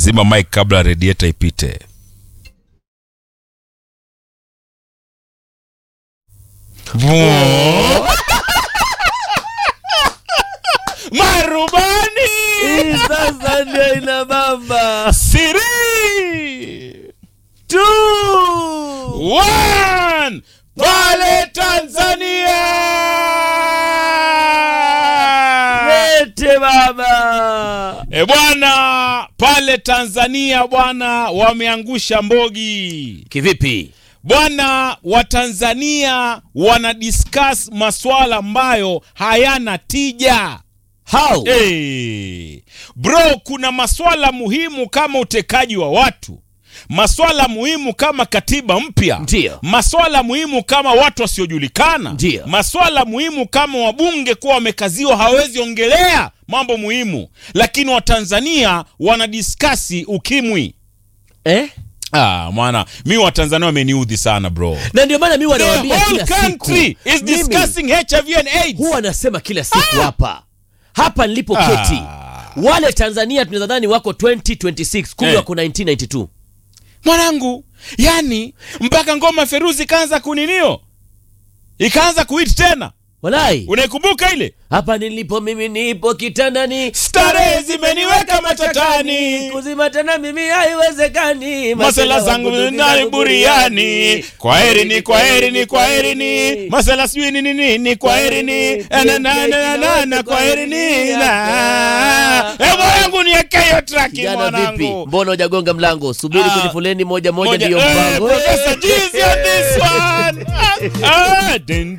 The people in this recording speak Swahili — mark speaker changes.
Speaker 1: zima mic kabla radiator ipite marubani
Speaker 2: Hii sasa ndio ina bamba
Speaker 1: siri
Speaker 2: tu
Speaker 1: One, pale Tanzania.
Speaker 2: lete baba
Speaker 1: E bwana, pale Tanzania bwana, wameangusha mbogi
Speaker 2: kivipi
Speaker 1: bwana. Watanzania wana discuss maswala ambayo hayana tija.
Speaker 2: how
Speaker 1: Hey. Bro, kuna maswala muhimu kama utekaji wa watu, maswala muhimu kama katiba mpya,
Speaker 2: Ndiyo.
Speaker 1: maswala muhimu kama watu wasiojulikana,
Speaker 2: Ndiyo.
Speaker 1: maswala muhimu kama wabunge kuwa wamekaziwa hawawezi ongelea mambo muhimu, lakini Watanzania wanadiskasi ukimwi.
Speaker 2: eh?
Speaker 1: Ah, mwana mi Watanzania wameniudhi sana bro.
Speaker 2: na ndio maana mi
Speaker 1: The
Speaker 2: wanawaambia
Speaker 1: whole
Speaker 2: kila siku
Speaker 1: country is
Speaker 2: Mimi
Speaker 1: discussing HIV and AIDS.
Speaker 2: huwa nasema kila siku hapa hapa nilipoketi
Speaker 1: Ah.
Speaker 2: wale tanzania tunadhani wako 2026 kumbe
Speaker 1: Eh.
Speaker 2: wako 1992
Speaker 1: mwanangu yani mpaka ngoma feruzi ikaanza kuninio ikaanza kuit tena
Speaker 2: walai
Speaker 1: unaikumbuka ile
Speaker 2: hapa nilipo mimi nipo kitandani
Speaker 1: Starehe zimeniweka matatani.
Speaker 2: kuzima tena mimi haiwezekani
Speaker 1: masela zangu ndani buriani kwa heri ni kwa heri ni kwa heri ni masela sijui ni nini ni kwa heri ni na na na na na kwa heri ni na eh mwanangu niweke hiyo track
Speaker 2: Kijana vipi
Speaker 1: mwanangu
Speaker 2: mbona hujagonga mlango subiri
Speaker 1: Ah.
Speaker 2: kwenye foleni moja moja
Speaker 1: moja
Speaker 2: ndiyo
Speaker 1: eh,
Speaker 2: mpango
Speaker 1: Professor Jeezy on this one ah, ah, din,